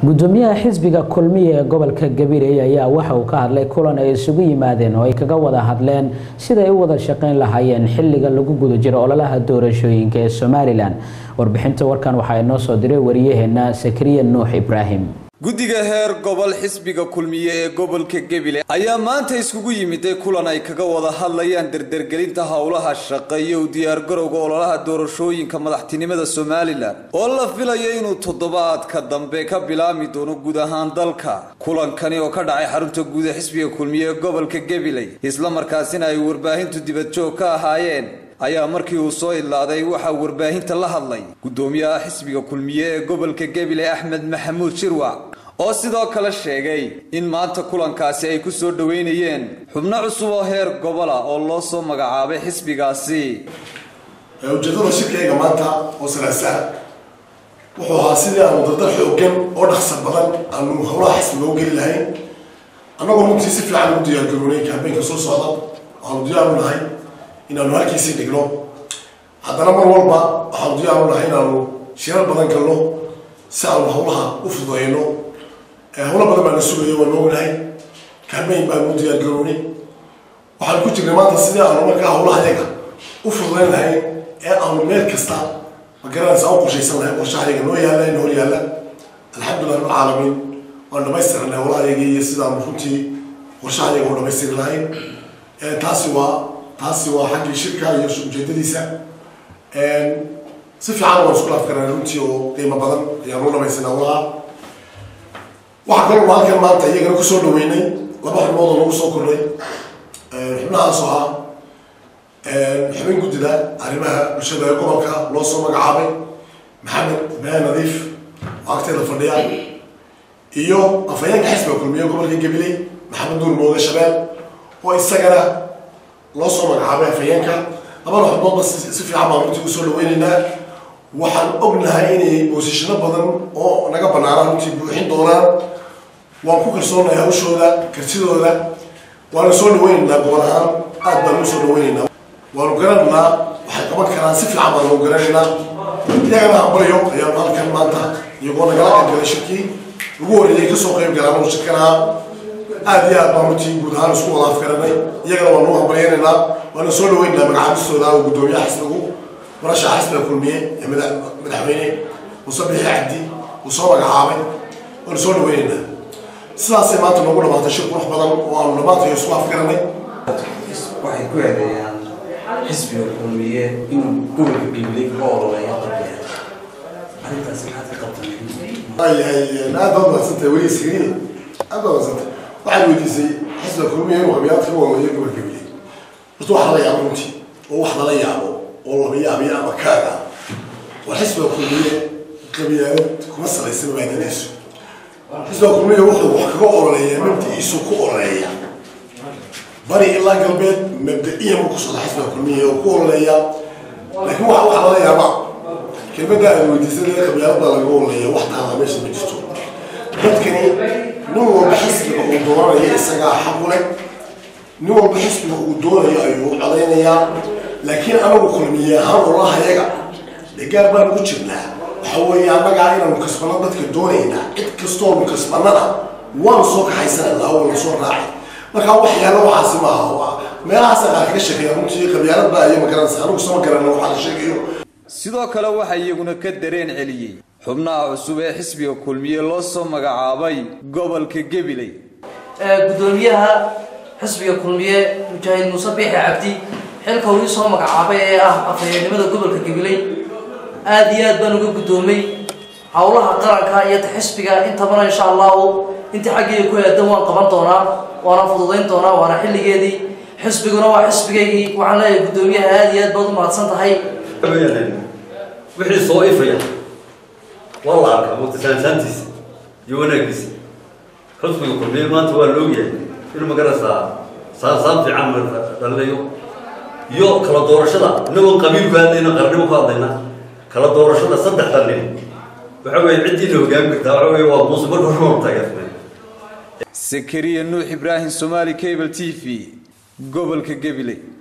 gudoomiyaha xisbiga kulmiya ee gobolka gabiray ayaa waxa uu ka hadlay kulan ay isugu yimaadeen oo ay kaga wada hadleen siday u wada shaqayn lahaayeen xiliga lagu guda jiro ololaha doorashooyinka ee somalilan warbixinta warkan waxaa inoo soo diray wariyaheena sakariya nuux ibraahim guddiga heer gobol xisbiga kulmiye ee gobolka gebile ayaa maanta iskugu yimiday kulan ay kaga wada hadlayaan derdergelinta howlaha shaqo iyo u diyaargarowga ololaha doorashooyinka madaxtinimada somalilan oo la filayo inuu toddobaadka dambe ka bilaami doono guud ahaan dalka kulankani oo ka dhacay xarunta guud ee xisbiga kulmiye ee gobolka gebile islamarkaasina ay warbaahintu dibadjoog ka ahaayeen ayaa markii uu soo idlaaday waxaa warbaahinta la hadlay gudoomiyaha xisbiga kulmiye ee gobolka gebile axmed maxamuud shirwac oo sidoo kale sheegay in maanta kulankaasi ay ku soo dhoweynayeen xubno cusub oo heer gobola oo loo soo magacaabay xisbigaasi ujeedada shirkayga maanta oo salaasaa wuxuu ahaa sidii aanu dardar xoogan oo dhaqsa badan aanu howlaha xisbiga u geli lahayn annagoo runtii si fiican u diyaargaroonay kaambeenka soo socda waxaanu diyaaru nahay inaanu halkiisii dhigno haddana mar walba waxaanu diyaaru nahay inaanu shirar badan galno si aanu howlaha u fududeyno howlo badan baana sugayo waanu ognahay kaambeyn baanu u diyaargaroonay waxaanu ku jirnay maanta sidii aanu markaa howlaha yaga u fududeyn lahayn ee aanu meel kasta magaranaysa u qorshaysan lahayn qorshaha yaga noo yaalla in hor yaalla alxamdulilah rabbil caalamiin waanu dhamaystiranay howlaha yaga iyo sidaanu runtii qorshaha yaga u dhamaystiri lahayn taasi waa taasi waa xaggii shirka iyo ujeedadiisa si fiican waan isku laafkaraa runtii oo qiimo badan ayaan u dhamaysana howlaha waxaa kaloo halkan maanta iyagana kusoo dhaweynay laba xubnood oo lagu soo kordhay xubnahaas oo ah xubin guddida arrimaha bulshada ee gobolka loo soo magacaabay maxamed ibraahim nadiif oo agteeda fadhiya iyo afhayeenka xisbiga kulmiye gobolka gabiley maxamed nuur mooge shabeel oo isagana loo soo magacaabay afhayeenka labada xubnoodba si fiican baan runtii usoo dhaweyneynaa waxaan ognahay inay boosishano badan oo naga banaana runtii buuxin doonaan waan ku kalsoonahay hawshooda kartidooda waanu soo dhaweyneynaa gobol ahaan aad baanu usoo dhaweyneynaa waanu garanaynaa waxay qaban karaan si fiican baanu garanaynaa iyagana hambalyo ayaanu halkan maanta iyagoo nagala qaybgalay shirkii ugu horreeyay kasoo qayb galaan oo shirkanaha aad iyo aad baan runtii guud ahaan isku wada afgaranay iyagana waanu hambalyaynaynaa waanu soo dhaweynaynaa magacaabistooda oo guddoomiyaha xisbigu murashaxa xisbiga kulmiye ee madaxweyne muuse bixi cabdi uu soo magacaabay waanu soo dhaweynaynaa sidaasay maanta noogu dhamaatay shir qurux badan oo aanu dhammaantayo isku afgaranay waxay ku eedeeyaan xisbiga kulmiye inuu gobolka gabiley ka ololeeya qabya arrintaas maxaad ka qabtay yahay aad baad mahadsantahay weli sigriin aad baad mahadsantahay waxaad weydiisay xisbiga kulmiye inuu qabiyaad ka ololeeyo gobolka gabiley horta wax lala yaabo runtii oo wax lala yaabo oo laba yaabiya ama kaaga waa xisbiga kulmiye qabiyaalo kuma salaysan maadinayso xisbiga kulmiye wuxuu wax kaga ololeeyaa mabdiciisu ku ololeeya bari ilaa galbeed mabda-iyan ku socda xisbiga kulmiye oo ku ololeeya laakiin waxa wax lala yaaba kelmadda aad weydiisay qabyaalada laga ololeeya wax taala meesha ma jirto dadkani nin walba xisbiga uu doonanayo isagaa xaqu leh nin walba xisbiga uu doonayo ayuu codaynayaa laakiin anagu kulmiye ahaan olahayaga dee gaar baanu ku jirnaa waxa weeye annagaa inaanu kasbano dadka doonaynaa cid kastoonu kasbanana waanu soo kaxaysananaa waanu soo raacay markaa waxyaalo waxaasi maaha meelahaasa qaar kaga sheekeeya runtii qabyaalada iyo magaranaysa anigu sama garana waxaa la sheegayo sidoo kale waxaa iyaguna ka dareen celiyey xubnaha cusub ee xisbiga kulmiye loo soo magacaabay gobolka gabiley gudoomiyaha xisbiga kulmiye mujaahid muuse biixi cabdi xilka uu soo magacaabay ee ah afhayeennimada gobolka gabiley aad iyo aad baan uga guddoomay howlaha qaranka iyo xisbiga intabana insha allahu intii xaggeyga ku aadan waan qaban doonaa waana fududayn doonaa waana xilligeedii xisbiguna waa xisbigaygii waxaan leeyahay guddoomiyaha aad iyo aad baad u mahadsan tahay wixii soo ifaya waa la arkaa mutasaansaantiisa iyo wanaagiisa xusbiga kulmiye maanta waa loogyahay in magaraysaa saansaan fiican dhalinayo iyo kala doorashada inagoo qabiil ku hadlayna qarnimo ku hadlayna kala doorashada saddexda nin waxa weye ciddiina hogaami kartaa waxa weye waa muuse marka hore waanu taageersanay sakariya nuux ibraahim somaali cable t v gobolka gabiley